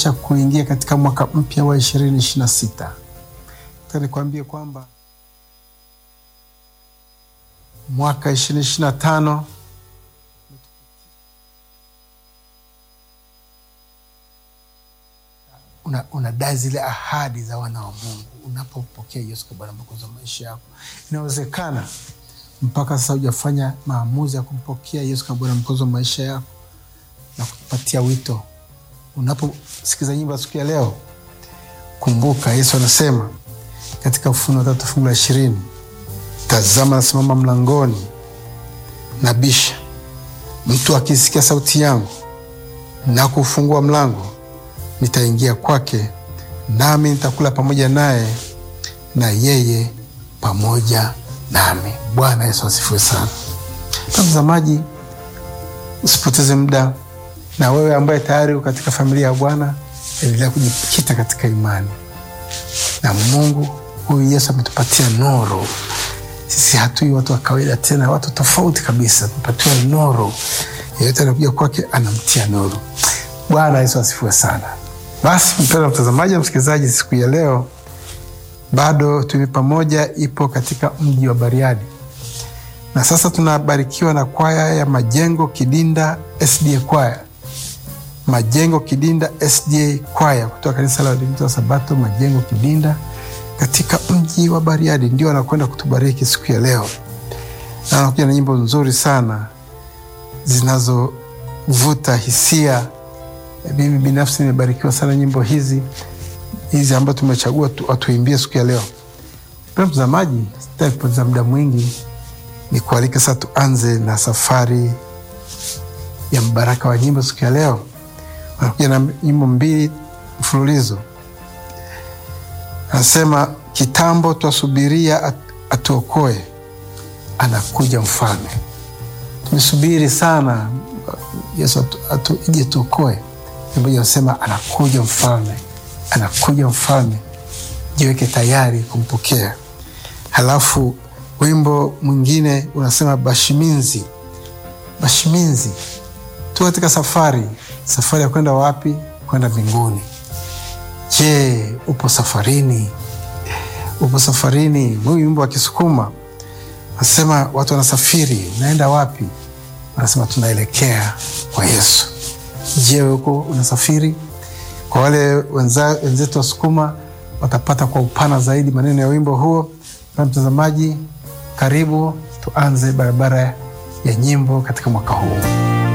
cha kuingia katika mwaka mpya wa ishirini ishirini na sita. Nikwambie kwamba mwaka ishirini ishirini na tano una, unadai zile ahadi za wana wa Mungu unapopokea Yesu kwa Bwana Mwokozi wa maisha yako. Inawezekana mpaka sasa hujafanya maamuzi ya kumpokea Yesu kama Bwana Mwokozi wa maisha yako na kupatia wito. Unaposikiza nyimbo ya siku ya leo, kumbuka Yesu anasema katika Ufunuo tatu fungu la ishirini tazama, nasimama mlangoni nabisha, mtu akisikia sauti yangu na kufungua mlango nitaingia kwake, nami nitakula pamoja naye na yeye pamoja nami. Bwana Yesu asifiwe sana. Mtazamaji, usipoteze muda, na wewe ambaye tayari uko katika familia ya Bwana, endelea kujikita katika imani na Mungu. Huyu Yesu ametupatia nuru. Sisi hatui watu wa kawaida tena, watu tofauti kabisa, tumepatiwa nuru. Yeyote anakuja kwake anamtia nuru. Bwana Yesu asifiwe sana. Basi mpendwa mtazamaji na msikilizaji, siku ya leo bado tumi pamoja ipo katika mji wa Bariadi, na sasa tunabarikiwa na kwaya ya Majengo Kidinda SDA kwaya, Majengo Kidinda SDA kwaya kutoka kanisa la Waadventista wa Sabato Majengo Kidinda katika mji wa Bariadi, ndio anakwenda kutubariki siku ya leo, na anakuja na nyimbo nzuri sana zinazovuta hisia. Mimi binafsi nimebarikiwa sana nyimbo hizi hizi ambazo tumechagua watuimbie siku ya leo. Pia mtazamaji, sitaki kupoteza muda mwingi, ni kualika sasa tuanze na safari ya mbaraka wa nyimbo siku ya leo. Wanakuja na nyimbo mbili mfululizo, anasema kitambo twasubiria atuokoe, anakuja mfalme. Tumesubiri sana Yesu atu, ije tuokoe. Moja anasema anakuja mfalme, anakuja mfalme, jiweke tayari kumpokea. Halafu wimbo mwingine unasema bashiminzi, bashiminzi, tu katika safari. Safari ya kwenda wapi? Kwenda mbinguni. Je, upo safarini? Upo safarini? Huyu wimbo wa Kisukuma anasema watu wanasafiri, naenda wapi? Wanasema tunaelekea kwa Yesu. Je, huko unasafiri? Kwa wale wenzetu Wasukuma watapata kwa upana zaidi maneno ya wimbo huo. Na mtazamaji, karibu tuanze barabara ya nyimbo katika mwaka huu.